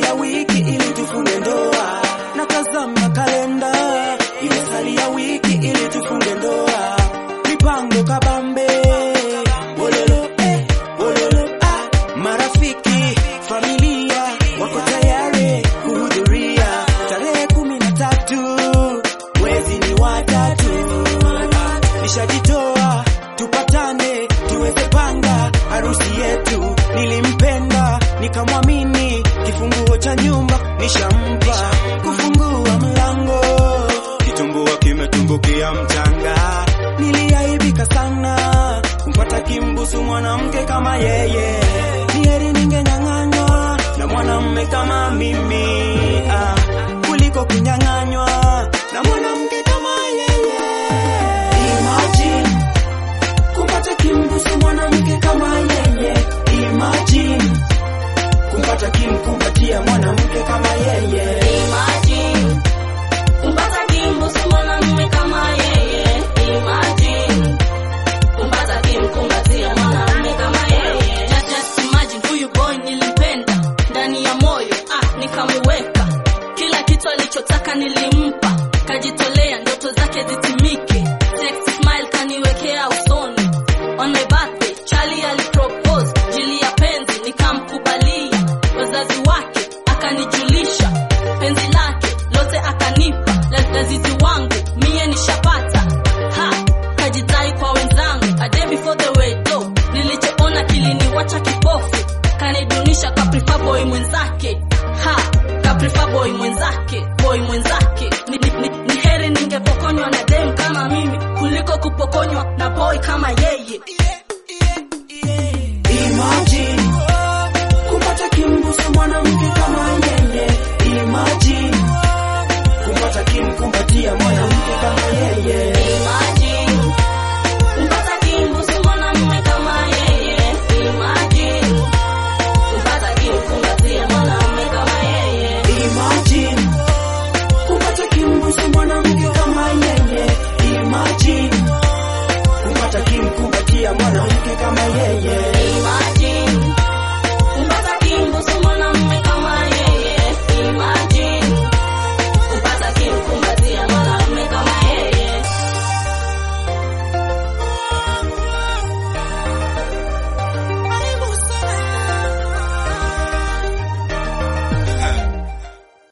imesalia wiki ili tufunge ndoa natazama kalenda imesalia wiki ili tufunge ndoa mipango kabambe Wololo, eh, wololo, ah. marafiki familia wako tayari kuhudhuria tarehe kumi na tatu mwezi ni watatu nishajitoa tupatane tuweze panga harusi yetu nilimpenda nikamwamini kifunguo cha nyumba nishampa kufungua mlango kitumbua kimetumbukia mchanga niliaibika sana kumpata kimbusu mwanamke kama yeye ni heri ningenyang'anywa na mwanamme kama mimi ah, kuliko kunyang'anywa na mwanamke kama yeye Imagine kumpata kimbusu mwanamke kama yeye Imagine kumpata kimkumbatia mwanamke kama yeye Imagine kumpata kimbusu mwanamume kama yeye. Imagine kumpata kimkumbatia mwanamume kama yeye. Just, just imagine huyu boy nilimpenda ndani ya moyo, ah, nikamuweka kila kitu alichotaka nilimpa, kajitolea ndoto zake zitimike. Sexy smile kaniwekea usoni. On my birthday Charlie alipropose jili ya penzi, nikamkubalia wazazi wake, akanijulisha penzi lake lote akanipa, La- lazizi wangu mie nishapata ha kajitai kwa wenzangu a day before the wedding nilichoona kiliniwacha kipofu kanidunisha kaprifa boy mwenzake ha kaprifa boy mwenzake boy mwenzake